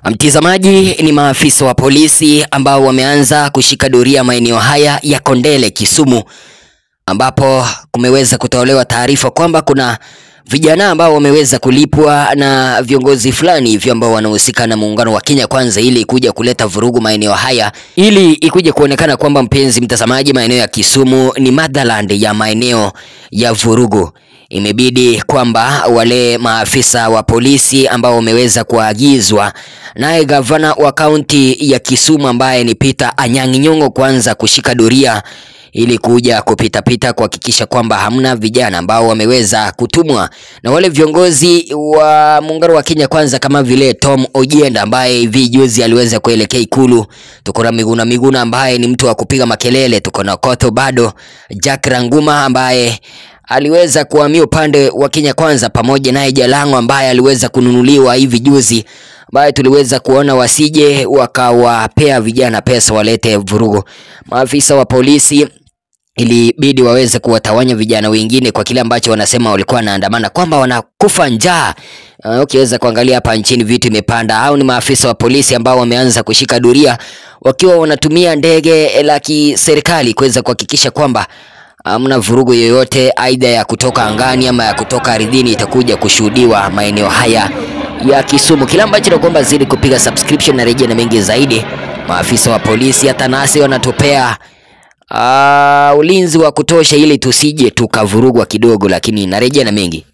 Mtizamaji, ni maafisa wa polisi ambao wameanza kushika doria maeneo haya ya Kondele, Kisumu, ambapo kumeweza kutolewa taarifa kwamba kuna vijana ambao wameweza kulipwa na viongozi fulani hivyo ambao wanahusika na muungano wa Kenya Kwanza ili kuja kuleta vurugu maeneo haya, ili ikuje kuonekana kwamba, mpenzi mtazamaji, maeneo ya Kisumu ni motherland ya maeneo ya vurugu. Imebidi kwamba wale maafisa wa polisi ambao wameweza kuagizwa naye gavana wa kaunti ya Kisumu ambaye ni Peter Anyang' Nyong'o kwanza kushika doria ili kuja kupitapita kuhakikisha kwamba hamna vijana ambao wameweza kutumwa na wale viongozi wa muungano wa Kenya Kwanza kama vile Tom Ojienda ambaye hivi juzi aliweza kuelekea Ikulu. Tuko na Miguna Miguna ambaye ni mtu wa kupiga makelele. Tuko na Kotho bado, Jack Ranguma ambaye aliweza kuhamia upande wa Kenya Kwanza, pamoja naye Jalango ambaye aliweza kununuliwa hivi juzi, ambaye tuliweza kuona wasije wakawapea vijana pesa walete vurugu. Maafisa wa polisi ilibidi waweze kuwatawanya vijana wengine kwa kile ambacho wanasema walikuwa wanaandamana kwamba wanakufa njaa. Uh, ukiweza kuangalia hapa nchini vitu imepanda. Au ni maafisa wa polisi ambao wameanza kushika doria wakiwa wanatumia ndege la kiserikali kuweza kuhakikisha kwamba hamna vurugu yoyote aidha ya kutoka angani ama ya kutoka ardhini itakuja kushuhudiwa maeneo haya ya Kisumu. Kila ambacho nakuomba zidi kupiga subscription na rejea na mengi zaidi. Maafisa wa polisi hata nasi wanatupea uh, ulinzi wa kutosha ili tusije tukavurugwa kidogo, lakini narejea na mengi.